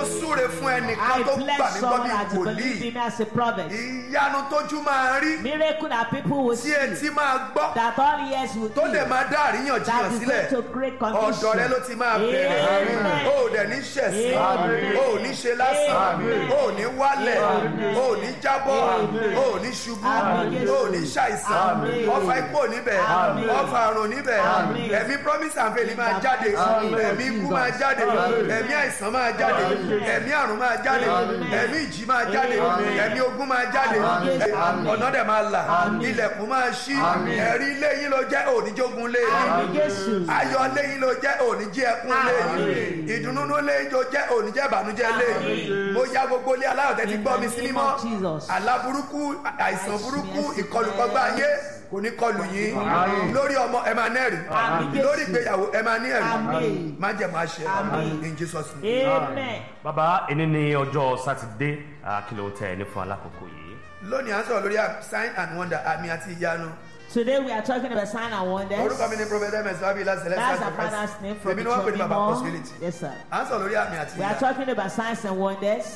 súre fún ẹnìkan I tó gbà mí bless gbọ́ someone bí that believe wòlíì in me as a prophet. ìyanu tójú máa rí Miracle that people will tí see. etí máa gbọ́ That all ears will tó dẹ̀ hear. máa dá That àríyànjiyàn is sílẹ̀ going to create ọ̀dọ̀ rẹ ló confusion. ti máa bẹ̀rẹ̀ Amen. o ò dẹ̀ ní ṣẹ̀sín Amen. o ò ní ṣe lásán Amen. o ò ní wálẹ̀ Amen. o ò ní jábọ́ Amen. o ò ní ṣubú Amen. o ò ní ṣàìsàn Amen. ọfà ikú ò níbẹ̀ Amen. ọfà àrùn níbẹ̀ Amen. ẹ̀mí promise and faith máa jáde Amen. ẹ̀mí ikú máa jáde Amen. ẹ̀mí àìsàn máa jáde Amen. ẹ̀mí àrùn máa jáde Amen. ẹ̀mí ìjì máa jáde Amen. ẹ̀mí ogun máa jáde Amen. ẹ̀- ọ̀nà dẹ̀ máa là Amen. ilẹ̀kùn máa ṣí Amen. ẹ̀rí ilé yín ló jẹ́ òníjógun lé yín Àmì Jésù. ayọ̀ lẹ́yìn ló jẹ́ òní jẹ́ ẹkún lẹ́yìn Àmín. ìdùnnú lẹ́yìn ló jẹ́ òní jẹ́ ìbànújẹ́ lẹ́yìn Àmín. mo ya gbogbo ilé aláwọ̀ tẹ́tí In gbọ́ the mi sí name mímọ́ of Jesus. àlá burúkú àìsàn burúkú Yes, yes. ìkọlùkọgbà ayé kò ní kọlù yín Àmín. lórí ọmọ ẹ máa nẹ́rì Àmín. lórí ìgbéyàwó ẹ máa ní ẹ̀rí Àmín. má jẹ́ máa ṣe Àmín. in Jesus name. Amen. bàbá ẹni ní ọjọ́ sátidé kìlọ̀ tẹ̀ ní fún alákòókò yìí. lónìí à ń sọ̀rọ̀ lórí sign and wonder àmì àti ìyanu Today we are talking about sign and wonders. orúkọ mi ní prophet ms wabila That's celestial our father's name from èmi ni wọ́n pè ní baba Ichobimo. possibility Yes, sir. à ń sọ̀rọ̀ lórí àmì àti We are ìyanu talking about signs and wonders.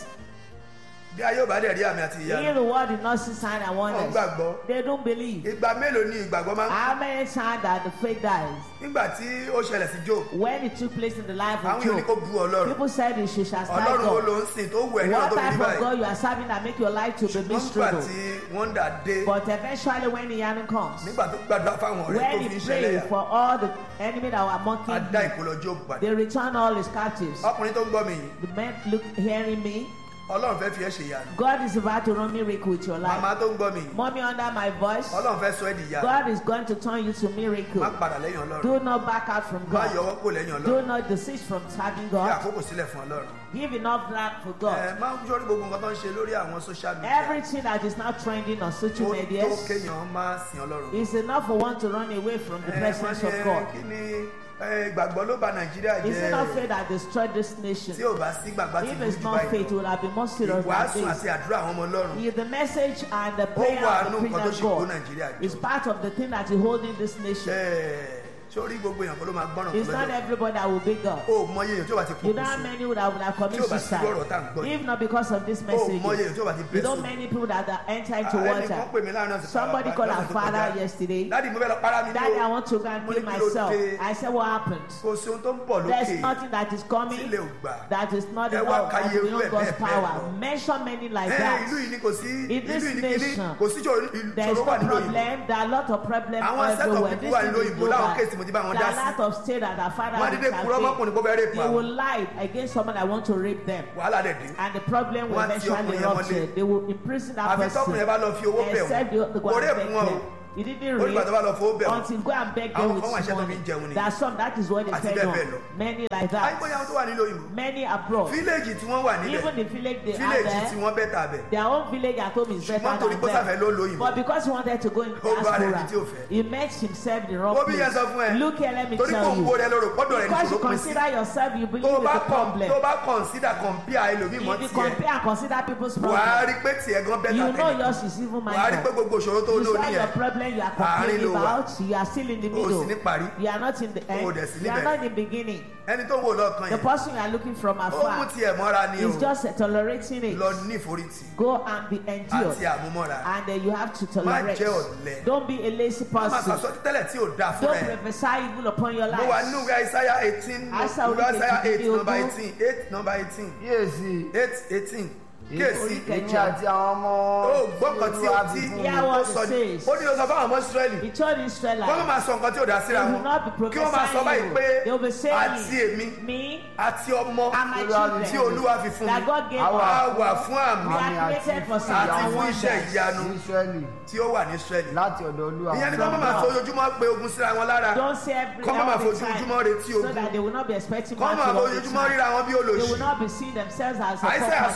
bí ayé ò bá dẹ̀ rí àmì àti Here ìyanu the world did not see sign and wọ́n wonders. gbàgbọ́ They don't believe. ìgbà mélòó ni ìgbàgbọ́ máa ń How many times that the faith dies? nígbà tí ó ṣẹlẹ̀ sí job When it took place in the life àwọn of èèyàn ní kó Job, bu ọlọ́run people said you should shall stand ọlọ́run wo ló God. ń sìn tó wù ẹ́ ní What ọ̀dọ́ mi type of báyìí God you are serving that make your life to be ṣùgbọ́n nígbà miserable? tí wọ́n dà dé But eventually when the end comes, nígbà tó gbàdúrà fáwọn ọ̀rẹ́ tó when fi ń he ṣẹlẹ̀ prayed for all the enemy that were mocking á dá him, ìkólọ job padà they return all his captives. ọkùnrin tó ń gbọ́ mi yìí The men look hearing me. ọlọ́run fẹ́ fi ẹ́ ṣe ìyanu God is about to run miracle with your màmá life. tó ń gbọ́ mi yìí Mommy under my voice, ọlọ́run fẹ́ sọ ẹ́ di ìyanu God is going to turn you to má miracle. padà lẹ́yìn ọlọ́run Do not back out from má God. yọwọ́ kó lẹ́yìn Do ọlọ́run not desist from serving fi God. àkókò sílẹ̀ fún ọlọ́run Give enough land for ẹ God. má ń sọrí gbogbo nǹkan tó ń ṣe lórí àwọn social media Everything that is now trending on ó social tó media kéèyàn má sin ọlọ́run is enough for one to run away from the ẹ presence wọ́n of ní, God. kí ni ẹ, ìgbàgbọ́ ló bà nàìjíríà Is it not jẹ́ faith that destroyed this nation? tí ò bá sí gbàgbá tí If burú it's jù not faith, báyìí it would have been more serious ìwàásù than àti this. àdúrà àwọn ọmọ ọlọ́run Is the message and the ó prayer wà of nù the nǹkan tó preacher ṣe kó God nàìjíríà is jọ part of the thing that is holding this nation. Ẹ, sórí gbogbo èèyàn kó ló máa gbọ́ràn It's kó not lọ́dọ̀ everybody that will be God. o mọye èèyàn tí ó bá ti You kókó know how sí many would have, would have Tí ò committed bá sí ọ̀rọ̀ tá à ń gbọ́ suicide yìí. if not because of this o message? mọye èèyàn tí ó bá ti You bẹ́ know sùn many people that are enter into ẹnìkan water. pè mí láàrin ọ̀sẹ̀ Somebody called our father yesterday. dáàdi mo fẹ́ lọ para mi ní Daddy, I o want to go and Mo kill ní kí ló myself. dé? I said, what happened? kò sí ohun tó ń bọ̀ There's lókè nothing that is coming sílẹ̀ ò gbà that is not Ẹ wá enough ka of iye irú beyond ẹ̀ God's bẹ́ẹ̀ bẹ́ẹ̀ power. lọ. Mention many like ẹ that. ìlú yìí ni kò sí In ìlú this yìí ni kìíní nation, kò sí ìṣòro There's ìṣòro wà no nínú òyìnbó problem. There are a lot of problems Àwọn set of everywhere. people This wà thing nínú is òyìnbó global. láwọn kéèsì mo ti bá wọn There dá are a sí. lot of states that our father Wọ́n á dédé purọ́ mọ́kùnrin kó fẹ́ rape They will àwọn. lie against someone that want to rape them. wàhálà dẹ̀ dé And the problem will Wọ́n á ti eventually ọkùnrin yẹn mọ́lé. rupture. They will imprison that àfi person. tọkùnrin yẹn bá lọ fi owó bẹ̀ Except the, the wọ́n kò go and rape beg wọn o them. He didn't ó nígbà tó bá lọ rape fowó bẹ̀ wọ́n until go and beg Àwọn them kan with wà iṣẹ́ tó fi ń money. jẹun ni. That's some. That is what they Àti fed bẹ́ẹ̀ on. bẹ́ẹ̀ lọ. Many like àìmọye that. àwọn tó wà nílò òyìnbó Many abroad. fíléèjì tí wọ́n wà níbẹ̀ Even the village they are fíléèjì tí there. wọ́n bẹ́ẹ̀ tà bẹ̀ Their own village at home is Ṣùgbọ́n better torí than pé ó sàfẹ́ ló lo them. òyìnbó. But because he wanted to go in Ó bá rẹ̀ ibi tí ò diaspora, fẹ́. he met himself in the wrong Ó bí yẹn sọ fún place. ẹ Look here, let me torí kò tell ń wo you. rẹ lóru pọ́dọ̀ rẹ ní Because you ìṣòro pín sí consider yourself, you tó believe in bá the kàn problem. tó bá consider compare ẹlòmíì mọ́ If you tiẹ̀ compare and consider people's wà á problem, rí pé tiẹ̀ gan bẹ́ẹ̀ you tà know tẹ̀lé yours is even wà á rí pé minor. gbogbo ìṣòro tó You lò start your níyẹn problem you are Àárín complaining ló wà. about, you are still in the o sì ní middle. parí You are not in the O end. dẹ̀ sí You are níbẹ̀. not in the beginning. ẹni tó ń wò lọ́ọ̀kan The yẹn person you are looking from ó mú afar tiẹ̀ mọ́ra ni o is just tolerating lọ it. ní ìforítì Go and be endured. àti àmúmọ́ra And then you have to Má tolerate. jẹ́ ọ̀lẹ. Don't be a lazy má máa person. sọ tẹ́lẹ̀ tí ò dáa fún Don't ẹ prophesy evil upon your mo wà nínú life. ìwé Isaiah eighteen Isaiah ìwé Isaiah eight orí number kejìdínlógún. eighteen eight number eighteen kíyèsí eight eighteen kíyèsí Orí èmi kẹjọ. àti àwọn ọmọ ó gbọ́ nǹkan tí ó Olúwa ti fi fún mi. Yeah, ó what sọ it ní says. ó ní lọ sọ fáwọn ọmọ Ísírẹ́lì He told kó má Israelites, máa sọ nǹkan tí ò dá síra they wọn will not be kí wọ́n máa sọ báyìí prophesying pé you. They will be àti saying, èmi me àti ọmọ and my Olúwa tí children Olúwa fi fún that mi God gave Àwa- á us. wà fún àmì We Àmì are àti created for fún signs àti and fún iṣẹ́ wonders. ìyanu ní Ísírẹ́lì tí ó wà ní Ísírẹ́lì láti ọ̀dọ̀ Olúwa ìyẹn ni kó má máa God. fojoojúmọ́ pé ogun síra wọn lára Don't say every Kọ́ má máa all the fojoojúmọ́ time retí so ogun. that they will not be expecting kọ́ máa battle all the fojoojúmọ́ time. ríra wọn bí They will olóṣì not be seeing themselves as a Isaiah sọ̀rọ̀ property. yẹn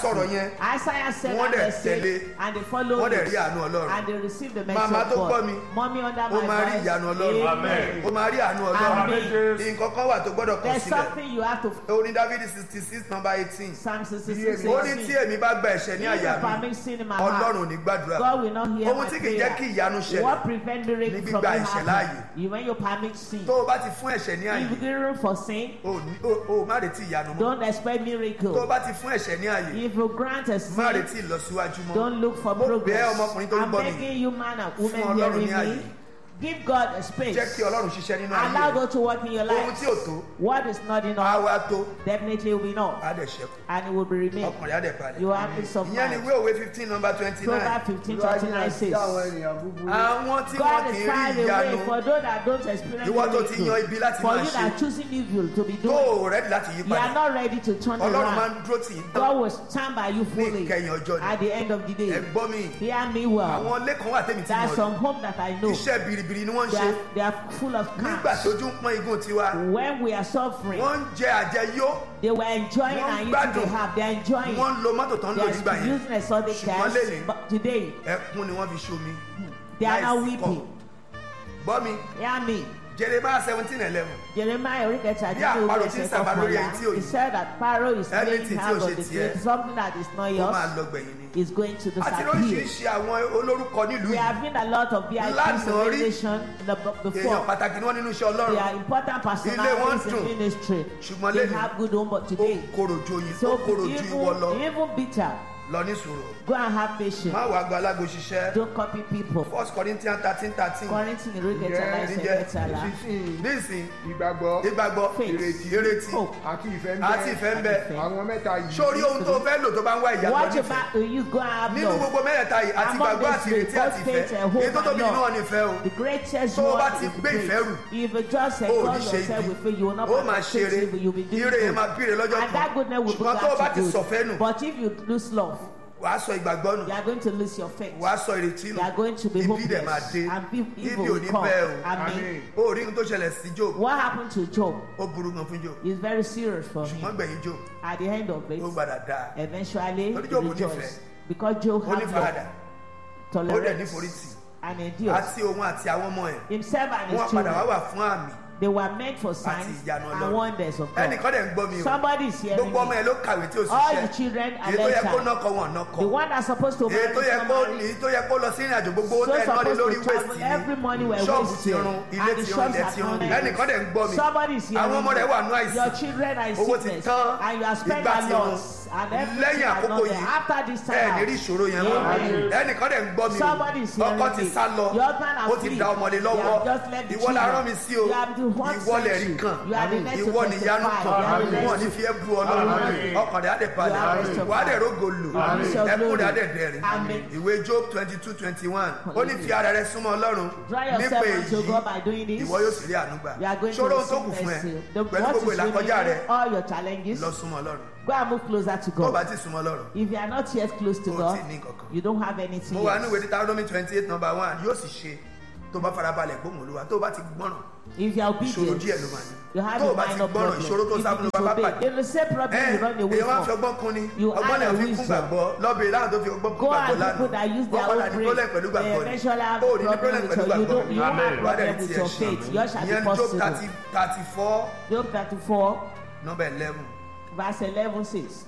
Isaiah said Wọ́n and dẹ̀ they said, tẹ̀lé. and they followed Wọ́n dẹ̀ it, rí àánú Ọlọ́run. and they received the message Màmá of tó gbọ́ God. mi, Mommy under ó my máa rí voice. ìyanu Ọlọ́run. Amen. ó máa rí àánú ọlọ́run Amen. nǹkan kan wà tó gbọ́dọ̀ kọ There's sílẹ̀ something you have to orin dávidi sixty six number eighteen Psalm 66 ó ní tí 18. èmi bá gba ẹ̀ṣẹ̀ ní àyà If I mi make sin in my ọlọ́run ò heart, ní gbàdúrà God will not hear ohun my tí kì í jẹ́ kí prayer. ìyanu ṣẹlẹ̀ What prevent the ní rain from gbígba being ẹ̀ṣẹ̀ happening? láàyè. You when you permit sin. tó o bá ti fún ẹ̀ṣẹ̀ ní àyè If you give room for sin, o ní- o- o má retí ìyanu mọ́ don't expect tó o miracle. bá ti fún ẹ̀ṣẹ̀ ní àyè If you grant a má sin, retí ìlọsíwájú mọ́ don't look for Mo bẹ̀ ẹ́ progress. ọmọkùnrin tó ń I'm gbọ́ mi. begging you, man and Fún woman Ọlọ́run hearing ní àyè. me. Give God a space. jẹ́ kí ọlọ́run ṣiṣẹ́ nínú ayé Allow rẹ̀ God to work in your ohun life. tí ò tó What is not á enough wá tó definitely will be enough, á dẹ̀ ṣẹ́kù and it will be remain. ọkùnrin á dẹ̀ balẹ̀ You have peace of ìyẹn ni mind. ìwé òwe fifteen number twenty nine Proverbs 15 Olúwa jìnnà 29 sí àwọn says. ènìyàn búburú. àwọn tí wọn God kì is í far rí away ìyanu for those that don't experience Ìwọ tó ti yan miracle. ibi láti For máa you ṣe. that are choosing evil to be tó doing, o rẹ́dí láti yí you are padà not ready to turn ọlọ́run máa ń around. dúró tì í tán God will stand by you fully ìkẹyìn ọjọ́ ni. at the end of the ẹ day. gbọ́ mi Hear me well. àwọn ilé kan wà tẹ́mi tí There are mo rí some home that I know. iṣẹ́ biribiri ni wọ́n ń They ṣe are, they are full of nígbà tí scams. ojú ń pọ́n igun tiwa When we are suffering, wọ́n ń jẹ àjẹyó they were enjoying Wọ́n and eating gbádùn. they have. They are enjoying. wọ́n ń lo mọ́tò tó ń lò They nígbà are yẹn using exotic Ṣùgbọ́n cars. lẹ́nìí- But today, ẹkún ni wọ́n fi ṣomi they are now láìsí weeping. kọ́. gbọ́ mi Hear me. jeremiah seventeen eleven Jeremiah oríkẹta Bí àparò tí ń sábà lórí ẹni tí ò he ní. said that Pharaoh is laying Anything tí ò hands ṣe on the tiẹ̀. grave something that is not ó máa yours lọ gbẹ̀yìn ni is going to àti disappear. lóríṣiríṣi àwọn olórúkọ nílùú We yìí have been a lot of VIPs Lánàá in rí. the nation in the, èèyàn before. pàtàkì ni wọ́n nínú iṣẹ́ They ọlọ́run are important wọn personalities dùn. in ministry. Ṣùgbọ́n They lẹ́nu, have good home, but ó today, korò ju oyin ó so korò ju ìwọ lọ even, even bitter, lọ ní sùúrù go and have patience. má wàá gba alágo ṣiṣẹ́ Don't copy people. first corinthians thirteen thirteen Quarantine ìrókẹta Ǹjẹ́ láìsẹ̀ ǹjẹ́ mẹ́tàlá. Sísìn nísìn ìgbàgbọ́ ìgbàgbọ́ Faith. ìrètí ìrètí Hope. àti ìfẹ́ ń àti bẹ. ìfẹ́ ń bẹ Ìfẹ́. Àwọn mẹ́ta yìí. sórí ohun tó fẹ́ lò tó bá ń wá ìyàtọ̀ What you nífẹ̀ẹ́ back to use, go and have nínú love. gbogbo mẹ́rẹ̀ẹ̀ta yìí àti Among ìgbàgbọ́ àti these ìrètí three, àti both ìfẹ́ faith and hope èyí tó and tóbi love. nínú ọ̀ nífẹ̀ẹ́ o The greatest Tó o bá one ti is gbé grace. ìfẹ́ rù, If you just o ò enjoy ní ṣe yourself ibi with faith, you will not ó máa ṣe eré evil, you will be doing ire yẹn máa good. bíire lọ́jọ́ And that kan goodness will ṣùgbọ́n bring tó o bá back ti to sọ̀fẹ́ nù good. But if you lose love, wàá sọ ìgbàgbọ́ nù you are going to lose your faith. wàá sọ ìrètí nù You are going to be ibi dẹ̀ máa hopeless. dé And be- ibi evil ò will ní come. bẹ́ẹ̀ o Amen. ó rí ohun tó ṣẹlẹ̀ sí job What happened to Job ó burú gan fún job is very serious for him. ṣùgbọ́n gbẹ̀yìn job At the end of it, ó gbàdá dáa eventually, Torí he Job rejoiced. nífẹ̀ẹ́. Because Job ó ní had faradà love, ó dẹ̀ ní tolerance, forítì and endurance. àti òun àti àwọn ọmọ ẹ̀ Himself and wọ́n his padà wá children, wà fún àmì they were meant for signs ìyanu and Ọlọ́run. wonders of God. ẹnìkan dẹ̀ ń gbọ́ mi o Somebody is hearing gbogbo ọmọ me. ẹ̀ ló kàwé tí ó All the ṣiṣẹ́ children are èyí tó yẹ kó left nọkọ wọn The nọkọ one that's supposed to èyí marry tó yẹ kó somebody, èyí tó yẹ kó lọ sí ìrìn àjò gbogbo so ẹ̀ náà lé supposed lórí to travel wéèsì every morning were ni ṣọ́ọ̀bù ti wasted, run ilé and the ti run shops ilẹ̀ are ti run connected. ẹnìkan dẹ̀ ń gbọ́ mi Somebody is hearing àwọn ọmọ rẹ̀ me. wà nú àìsàn Your children are in owó ti sickness, tán and you have spent ìgbà a ti run lot, and everything lẹ́yìn are àkókò not there. yìí After this ẹ ní rí time, ìṣòro yẹn mọ́ Amen. ẹnìkan dẹ̀ ń gbọ́ mi Somebody is o hearing ọkọ ti me. sá lọ Your husband has ó ti flee. da ọmọdé You lọ́wọ́ have just left the ìwọ la children. rán mi sí o You have the one ìwọ lẹ̀ rí sent you. kan You are the next to ìwọ ni ìyanu testify. kan You are the wọn next ní to- fi ẹ́ bu ọlọ́run Amen. ọkàn rẹ̀ á dẹ̀ balẹ̀ You are the wà á dẹ̀ rógo lò Amen. ẹkún rẹ̀ á dẹ̀ dẹ̀rìn Amen. ìwé job twenty two twenty one ó ní fi ara rẹ súnmọ́ ọlọ́run Draw nípa yourself èyí unto God by doing this. ìwọ yóò sì rí àánú gbà You are going to ṣòro ohun tó receive kù fún ẹ mercy. The pẹ̀lú what gbogbo is ìlàkọjá rẹ remaining, all your challenges, lọ súnmọ́ ọlọ́run go and move closer to tó o bá God. ti súnmọ́ ọlọ́run If you are not yet close to o God, ti ní kankan you don't have anything mo wà ní ìwé yet. Deuteronomy twenty eight number one yóò sì ṣe tó o bá farabalẹ̀ gbóhùn olúwa tó o bá ti gbọ́ràn If you are ìṣòro obedient, díẹ̀ ló máa ní you have tó o a bá ti minor gbọ́ràn problem. ìṣòro tó If sábà ló you bá bá disobey, pàdé then the same problem ẹ you run away èèyàn máa ń fi from. ọgbọ́n kún ni You ọgbọ́n add náà a fi kún wisdom. gbàgbọ́ lọ́bẹ̀rẹ̀ láwọn tó fi ọgbọ́n kún Go gbàgbọ́ and lánàá people that use their wọ́n padà own ní problem brain, pẹ̀lú they gbàgbọ́ ni eventually have o a ò ní ní problem problem with pẹ̀lú your, you gbàgbọ́ don't, you won't have wà á dẹ̀ problem ti with ẹ̀ your ṣe faith. Yours shall be ìyẹn job possible. thirty thirty four Job 34, number eleven verse 11 says,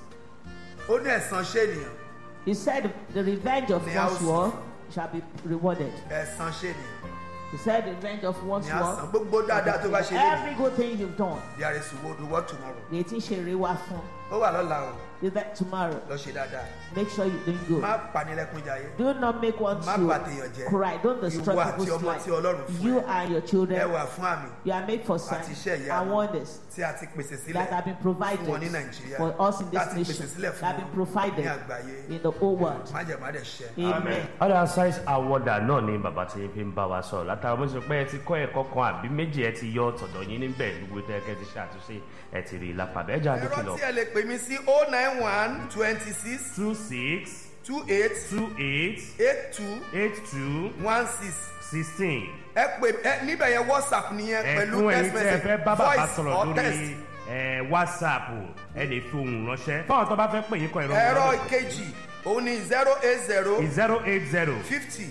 ó ní ẹ̀san ṣé ènìyàn He said, The revenge of Ní one's àwòsàn. war shall be rewarded. ẹ̀san ṣé ènìyàn He said, The revenge of one's ní àsán war. gbogbo dáadáa tó bá ṣe lé Every good thing you've done, there is reward reward tomorrow they teach a reward from. ó wà lọ́la o Is that tomorrow? lọ ṣe dáadáa Make sure you're doing good. má panilẹ́kún jayé Do not make one Má to bàtèèyàn jẹ́. cry. Don't destroy Ìwọ àti people's ọmọ life. tí Ọlọ́run fún You ẹ. and your ẹ children, wà fún àmì you are made for àti signs iṣẹ́ ìyanu and wonders tí a ti pèsè sílẹ̀ that have been provided fún wọn ní nàìjíríà for us in this láti pèsè nation, sílẹ̀ that fún have been wọn ní provided àgbáyé in the whole world. májèmádẹ̀ ṣẹ. Amen. other size awarder náà ni bàbá tí fi ń bá wa sọ̀rọ̀ látara mo sọ pé ẹ ti kọ́ ẹ̀kọ́ kan àbí méjì ẹ ti yọ tọ̀dọ̀ yín níbẹ̀ gbogbo tẹ́ kẹ́ ti ṣe àtúnṣe ẹ ti rí i lápá bẹ́ẹ̀ jà ẹ̀rọ dókè lọ. tí ẹ lè pè mí sí oh nine one twenty six two six two eight two eight eight two eight two one six sixteen. ẹ pè ẹ níbẹ̀ yẹn whatsapp nìyẹn ẹ pẹ̀lú fún ẹ̀yin text tí ẹ fẹ́ message bá bàbá voice sọ̀rọ̀ or lórí text ẹ whatsapp ẹ lè fi ohùn ránṣẹ́ fáwọn tó bá fẹ́ pè yín kọ ẹ̀rọ ẹ̀rọ ìkejì òun ni zero eight zero zero eight zero fifty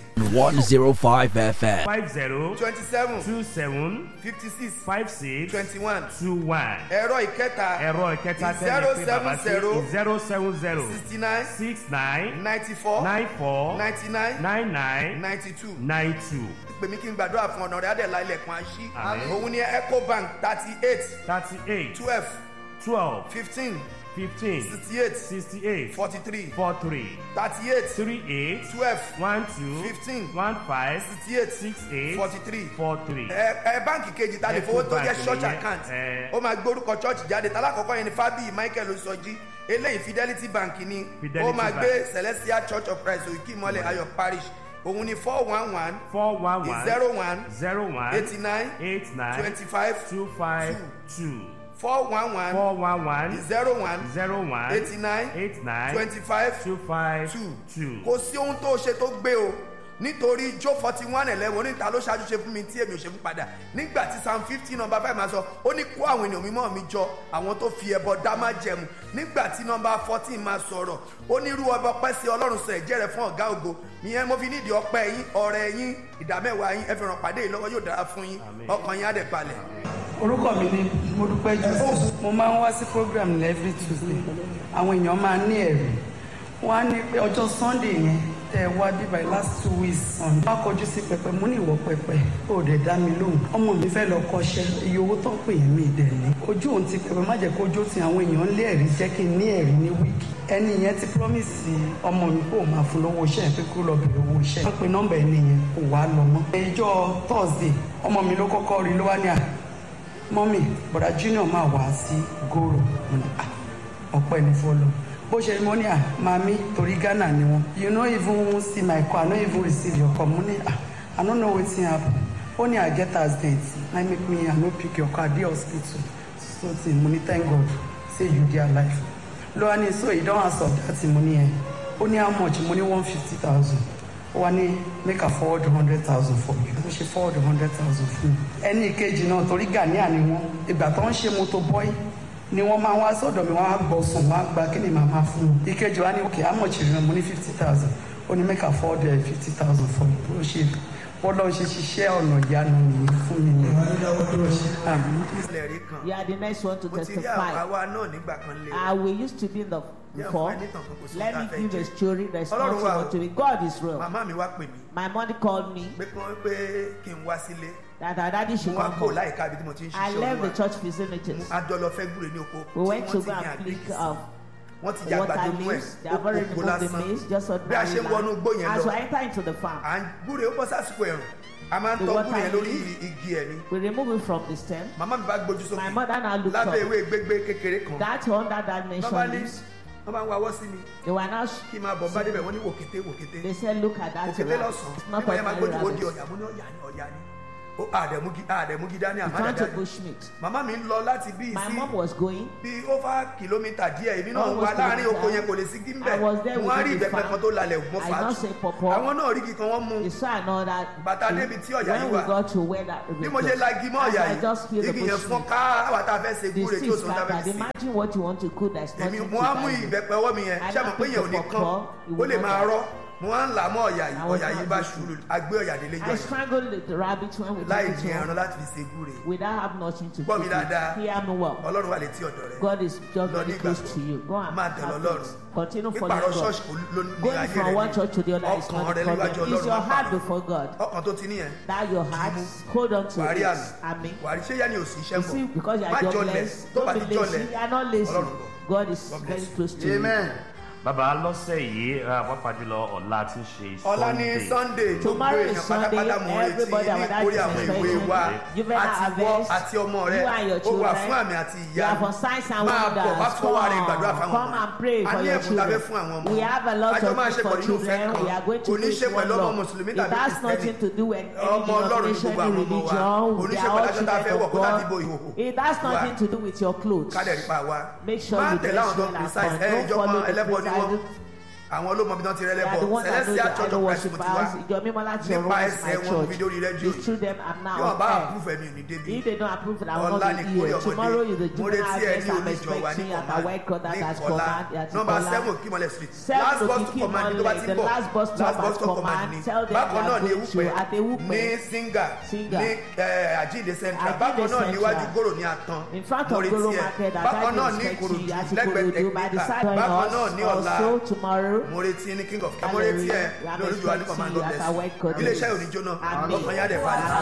105 FM. five zero twenty seven two seven fifty six five six twenty one two one ẹ̀rọ ìkẹta ẹ̀rọ ìkẹta Zero tẹ́lẹ̀ pé bàbá sí seven zero seven zero sixty nine six nine ninety four nine four ninety nine nine nine ninety two nine two pèmí kí n gbàdúrà fún ọ̀nà rẹ̀ adẹ̀lá ilẹ̀kùn àṣí Àmín. òun ni ecobank thirty eight thirty eight twelve twelve fifteen fifteen sixty eight sixty eight forty three four three thirty eight three eight twelve one two Fifteen. one five sixty eight six eight forty three four three. ẹ ẹ báǹkì kejì ta lè fowó tó jẹ Ecobank church nìyẹn, account ẹ. ó máa gbórúkọ church jáde talákọ̀ọ́kọ́ yẹn ni fábíyì michael osọjí eléyìí fidelity bank ni Fidelity ó máa Bank. gbé celestial church of christ òkè ìmọ̀lẹ̀ ayọ̀ parish òun ni four one one four one one zero one zero one eighty nine eight nine twenty five two five two four one one four one one zero one zero one eighty nine eight nine twenty five two five two two. kò sí ohun tó ṣe tó gbé o nítorí jó forty one eleven oníta ló ṣáájú ṣe fún mi tí èmi ò ṣe fún padà nígbà tí psalm fifteen number five máa sọ ó ní kó àwọn ènìyàn mímọ́ mi jọ àwọn tó fi ẹbọ dá má jẹmu nígbà tí number fourteen máa sọ̀rọ̀ ó ní irú ọba ọpẹ́ sí ọlọ́run sọ ẹ̀jẹ̀ rẹ̀ fún ọ̀gá ògo ìyẹn mo fi nídìí ọpẹ́ yín ọ̀rẹ́ yín ìdámẹ́wàá yín ẹ fi ràn pàdé yìí lọ́wọ́ yóò dára fún yín ọkàn yín á dẹ̀ balẹ̀. orúkọ mi ni modúpẹ́ joseph mo máa ń wá sí program ní every tuesday àwọn èèyàn máa ń ní ẹ̀rí wọ́n á ní pé ọjọ́ sunday yẹn tẹ́ ẹ wá bíbá yìí last two weeks sunday wọ́n á kọjú sí pẹpẹ mo ní ìwọ pẹpẹ ó dẹ̀ dá mi lóhùn ọmọ mi fẹ́ lọ kọ́ṣẹ́ iye owó tó ń pè yẹn mi dẹ̀ ní ojú òun ti pẹpẹ má jẹ́ kó ojú ti àwọn èèyàn lé ẹ̀rí jẹ́ kí n ní ẹ̀rí ní wíìkì ẹni yẹn ti promise ọmọ mi kó o máa fún lówó iṣẹ́ pé kó lọ bèrè owó iṣẹ́ wọ́n pe nọ́mbà ẹni yẹn kò wá lọ mọ́ ìjọ thursday ọmọ mi ló kọ́kọ́ rí ló wá ní à mọ́mì bọ̀dá junior máa wá sí gòrò Mo ní, "Ah, ọpẹ́ ní fọlọ́ bó ṣe mọ́ ní à mami torí ghana ni wọn you no even see my call i no even receive your call mo ní à i no know wetin happen ó ní i get accident na im make me i no pick your call i dey hospital so thing mo ní thank god say you dey alive ló wá ní so you don answer that thing mo ní ẹ ó ní how much mo ní one fifty thousand ó wá ní make a forward hundred thousand for you ó ṣe forward hundred thousand fún mi. ẹni ìkejì náà torí ghanaian ni wọn ìgbà tó ń ṣe moto boy ni wọ́n máa wá sọ́dọ̀ mi wọ́n á gbọ́ sùn wọ́n á gba kí ni màá máa fún un. ìkejì wa ní òkè àmọ̀chì rẹ̀ mo ní fifty thousand ó ní make a forward fifty thousand for you ó ṣe wọ́n lọ ṣe ṣiṣẹ́ ọ̀nà ìyanu nìyí fún mi ni. Àmín. ilẹ̀ rí kan You are the next one to mo ti rí àwọn testify. àwa náà nígbà kan lé Uh, we used to be in the Yeah, before. fún ẹni tàn kan kò sí Let ohun me tá a fẹ́ give a jẹ. story. There's Ọlọ́run nothing wà o. more to it. God is real. màmá mi wá pè mí My mother called me pé kí wọ́n pé kí n wá sílé that our daddy should mo wá come kó home. láìka ibi tí mo ti ń I ṣiṣẹ́ left the olúwa church facilities. a jọ lọ fẹ́ gbúre ní oko We tí went to wọ́n ti go ní and pick àgbègbè up wọ́n ti yàgbà water tó nú ẹ̀ leaves. They have already oko removed the lásán maize, just bí a ordinary ṣe ń wọnú igbó land. yẹn As we lọ enter into the farm, à ń gbúre ó bọ́ sásìkò ẹ̀rùn a máa ń The tọ́ water gbúre yẹn lórí leaf. igi ẹ̀ ni we remove it from the stem. màmá mi bá gbójú My sókè mother now looked lábẹ́ up. ewé gbégbé kékeré kan That under that wọ́n bá nation ní leaves, wọ́n bá ń wawọ́ sí mi they were now, kí n máa bọ̀ bá débẹ̀ wọ́n ní wòkété wòkété they said, look at that òkété rabbit. lọ́sàn-án It's not nígbà yẹn máa ordinary gbójú ó di rabbit. ọ̀yà mo ní ọ̀yà ni ọ̀yà ni ó àdẹ̀múgi àdẹ̀múgi dání We àmọ́ turned to àdẹ̀dání bushmeat. màmá mi ń lọ láti bí My sí mom was going. bí over kìlómítà díẹ̀ èmi náà Almost wà láàrin kilometer. oko yẹn kò lè sí I gímbẹ̀ was there mo wá rí within the ìbẹ̀pẹ̀ farm. kan tó lalẹ̀ mọ́ I not say fàájì pawpaw. àwọn náà rí igi kan wọ́n mú They saw another. Bàtà tree. débi tí ọ̀yà When yìí we wà. got to where that bí mo ṣe lagi mọ́ as ọ̀yà I just feel yìí the igi yẹn fọ́n bushmeat. ká àwọn tá a fẹ́ ṣe The gúre tí ó seeds sọ tá a fẹ́ scattered. sí Imagine what you want to cook. There's èmi nothing mo wá mú to buy. ìbẹ̀pẹ̀ ọwọ́ mi yẹn I ṣé mo now pé pick yẹn ò the ní kán pawpaw, it ó will lè not máa die. rọ́ mo wá ń là á mọ́ ọ̀yà yìí I was ọ̀yà yìí not bá listening. ṣùrù agbé ọ̀yà délé jọ I yìí strangled the- the rabbit when we láì took dín it ẹran home láti fi ṣe gúre without have nothing to Gbọ́ mi cook dáadáa. it. Hear me well. ọlọ́run wà létí ọ̀dọ̀ rẹ̀ God is just Lọ very ní close ìgbàgbọ́. to you. Go and máa tẹ̀lé have ọlọ́run it. Continue pípàrọ̀ following ṣọ́ọ̀ṣì God. kò ló ní Going ayé from rẹ̀ one ní church to the other is ọkàn not the rẹ̀ níwájú problem. It's ọlọ́run your máa heart pàdé before God. ọkàn tó ti níyẹn That your heart, hold on to wàrí it. àmì Amen. wàrí ṣé yá ni ò sí iṣẹ́ You mọ̀ see, because you má are jọlẹ̀ jobless, tó bá don't ti be jọlẹ̀ lazy. You are not lazy. ọlọ́run bọ̀ God is God very bless you. close to you. amen. bàbá lọ́sẹ̀ yìí ah, pàápàá jùlọ ọ̀la ti ṣe ọ̀la ní sunday gbogbo Tomorrow is èèyàn Sunday, pátápátá mo retí everybody ní our dad ìkórè is àwọn ìwé expecting. wa Juvenile àti wọ́ harvest, àti ọmọ rẹ you and your ó wà children, fún àmì àti You ìyá are for signs and máa wonders. bọ̀ wá fọwọ́ rẹ gbàdúrà Come, fáwọn come and pray a for ní your ẹ̀bùn tàbí children. fún àwọn ọmọ We have a lot àjọ of máa things ṣe for pọ̀ nínú ìfẹ́ children. kan We are going kò to ní preach ṣe one pẹ̀lú ọmọ law. mùsùlùmí It tàbí has nothing to do with any ọmọ ọlọ́run ní denomination, gbogbo any àwọn ọmọ wa religion. kò ní They ṣe are pẹ̀lú all aṣọ tá a fẹ́ children wọ̀ of kó láti bo God. ìhòhò It has Wà. nothing to do with your clothes. kádẹ̀ rí pa wa Make sure máa you tẹ̀lé dress àwọn tó well and precise fun. ẹ Don't ìjọba follow the ẹlẹ́bọ ni wọ́n precisely. àwọn olómọ bí wọ́n ti They rẹ́lẹ́ are the bọ̀ ones that know celestial the church idol of christ mo ti wá worshippers. Ìjọ mímọ́ láti ọ̀run nípa is my ẹsẹ̀ wọn mo fi dórí church. rédíò It's through them I'm now bí wọn bá on air. àpúfẹ̀ mi ò ní débi If they don't approve it, I will ọ̀la not ni be kórè here. Tomorrow is the ọmọdé mo juvenile retí ẹ ní harvest I'm oníjọ wa ní expecting at our white court ní that has kọlá command. at nọmba Kola. seven kimole street Seven last to bus to Kiki command ní tó bá Mole, ti the bọ̀ last bus stop last bus at to command command. ní Tell them bákan they náà are ní going to ewúpẹ́ at Ewúpẹ́. ní singa Singa. ní eh, àjíǹde central Àjíǹde bákan náà Central. níwájú gòrò ní àtàn In front mo of retí Goro ẹ Market, at bákan náà ní Ivy ìkòròdú Inspecting, at lẹ́gbẹ̀ẹ́ Ikorodu, by the tẹkíníkà side bákan náà of ní us. ọ̀la Also tomorrow, mo retí ní king of kí mo retí ẹ Hallelujah. ní olùjọ wa ní I'm command expecting you of at our white court. bless iléeṣẹ́ òní jóná Àmín. ọkàn yá dẹ̀ balẹ̀